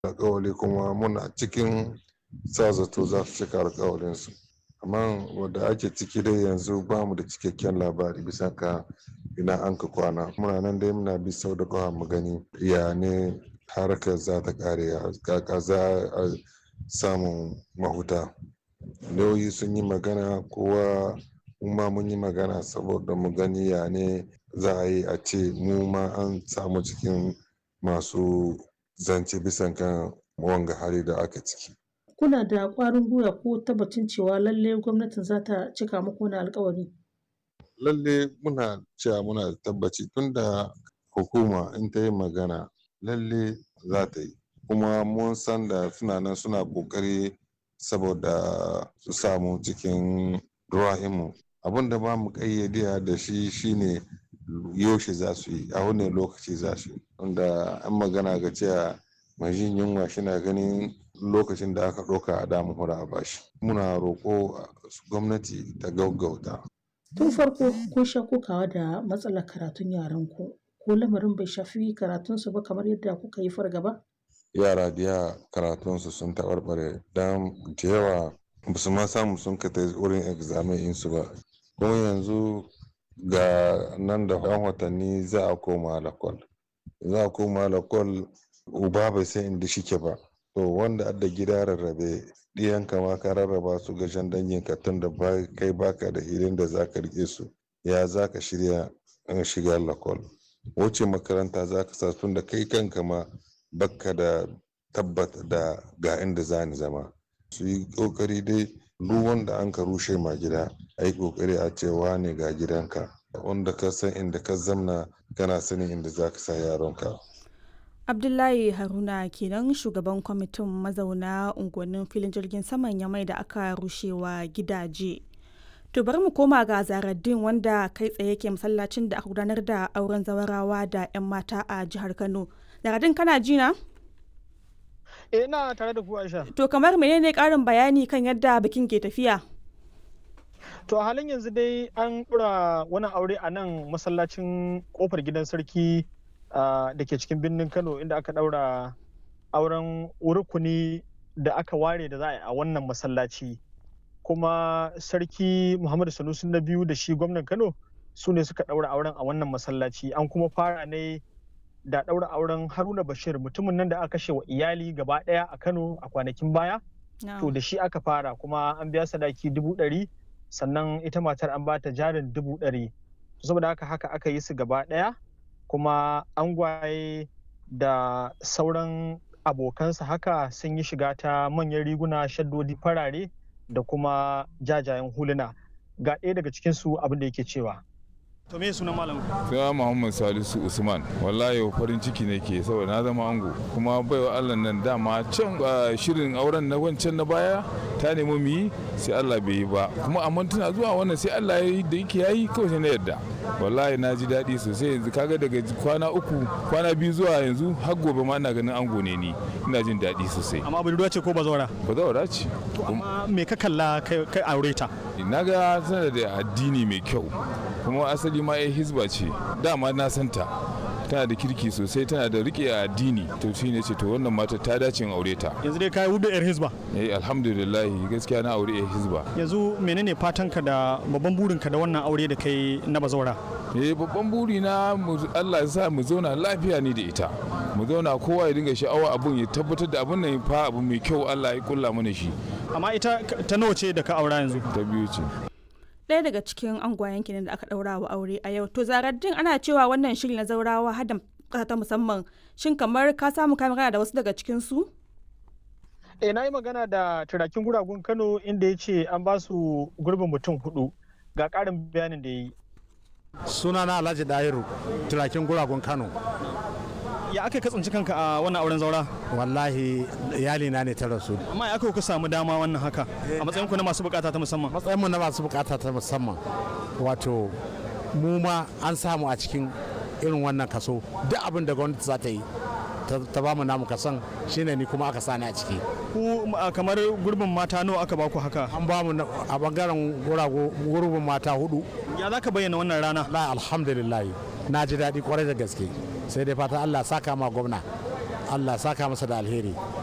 alkawali kuma muna cikin sa zato za su cika alkawalinsu amma wadda ake ciki dai yanzu ba mu da cikakken labari bisa ka ina an ka kwana muna nan dai muna bi sau da kawa mu gani ya ne harkar za ta kare kaka za a samun mahuta lauyi sun yi magana kowa ma mun yi magana saboda mu gani ya ne za a yi a ce mu ma an samu cikin masu zance bisan kan wanga hali da aka ciki kuna da ƙwarin gwiwa ko tabbacin cewa lalle gwamnatin za ta cika muku wani alkawari lalle muna cewa muna da tabbaci tunda hukuma in ta yi magana lalle za ta yi kuma mun san da suna nan suna kokari saboda su samu cikin ruwa'imu abin da ba mu kayyade da shi shine yaushe za su yi a wani lokaci za su yi wanda an magana ga cewa mai jin yunwa shina ganin lokacin da aka ɗauka a damu hura a bashi muna roƙo gwamnati ta gaggauta tun farko kun sha kokawa da matsalar karatun yaran ku ko lamarin bai shafi karatunsu ba kamar yadda kuka yi fargaba yara da yawa karatunsu sun taɓarɓare don da yawa ba su ma samu sun ka ta wurin examen insu ba kuma yanzu ga nan da yan watanni za a koma lakwal za a koma lakwal uba bai san inda shike ba to wanda adda gida rarrabe ɗiyan kama ka rarraba su ga jan dangin ka tun da kai baka da hilin da zaka rike su ya zaka shirya shiga lakwal wuce makaranta zaka sa tun da kai kanka ma baka da tabbata da ga inda za ni zama su yi kokari dai duk wanda an ka rushe ma gida a yi kokari a cewa ne ga gidanka wanda ka san inda ka zamna kana sanin inda za ka sa yaronka abdullahi haruna kenan shugaban kwamitin mazauna unguwannin filin jirgin saman yamai da aka rushewa gidaje to bari mu koma ga zaraddin wanda kai tsaye ke masallacin da aka gudanar da auren zawarawa da 'yan mata a jihar kano zaraddin kana jina? Eh ina tare da ku Aisha. To kamar menene karin bayani kan yadda bikin ke tafiya? To a halin yanzu dai an ɗura wani aure a nan masallacin kofar gidan sarki da ke cikin birnin Kano inda aka ɗaura auren rukuni da aka ware da za a yi a wannan masallaci. Kuma sarki Muhammadu Sanusi na biyu da shi gwamnan Kano su ne suka ɗaura auren a wannan masallaci an kuma fara ne da ɗaura auren haruna bashir mutumin nan da aka kashe wa iyali gaba ɗaya a kano a kwanakin baya to da shi aka fara kuma an biya sadaki dubu ɗari sannan ita matar an bata jarin dubu ɗari saboda haka haka aka yi su gaba ɗaya kuma angwaye da sauran abokansa haka sun yi shiga ta manyan riguna shaddodi farare da kuma jajayen huluna ga ɗaya daga cikinsu abin da yake cewa To me sunan malam? Sai Muhammad Salisu Usman. Wallahi farin ciki ne ke saboda na zama ango. Kuma baiwa Allah nan dama can shirin auren na wancan na baya ta nemi mu yi sai Allah bai yi ba. Kuma amma tana zuwa wannan sai Allah ya yi da yake yayi kawai sai na yadda. Wallahi na ji daɗi sosai yanzu kaga daga kwana uku kwana biyu zuwa yanzu har gobe ma ina ganin ango ne ni. Ina jin daɗi sosai. Amma budurwa ce ko bazawara? Bazawara ce. Amma me ka kalla kai aure ta? Na ga tana da addini mai kyau. Kuma asali ma ya hizba ce dama na santa tana da kirki sosai tana da rike a addini to shi ne ce to wannan mata ta dace aure ta yanzu dai kai hudu yar hizba eh alhamdulillah gaskiya na aure yar hizba yanzu menene fatanka da babban burinka da wannan aure da kai na bazawara eh babban buri na Allah ya sa mu zauna lafiya ni da ita mu zauna kowa ya dinga sha'awa abun ya tabbatar da abun nan fa abu mai kyau Allah ya kulla mana shi amma ita ta nawa ce da ka aura yanzu ta biyu ce ɗaya daga cikin angwayen kenan da aka ɗaura wa aure a yau to zaraddin ana cewa wannan shiri na zaurawa hada ƙasa ta musamman shin kamar ka samu ka magana da wasu daga cikin su eh na yi magana da turakin guragun kano inda ya ce an ba su gurbin mutum hudu ga ƙarin bayanin da ya yi sunana alhaji dairu turakin guragun kano ya aka katsanci kanka a wannan auren zaura wallahi iyali na ne ta rasu amma ya aka ku samu dama wannan haka a matsayin ku na masu bukata ta musamman matsayin mu na masu bukata ta musamman wato mu ma an samu a cikin irin wannan kaso duk abin da gwamnati za ta yi ta ba mu namu kasan shine ni kuma aka sani a ciki ku kamar gurbin mata nawa aka baku haka an ba mu a bangaren gurbin mata hudu ya za ka bayyana wannan rana la alhamdulillah na ji daɗi kwarai da gaske sai dai fata Allah saka ma gwamna allah saka masa da alheri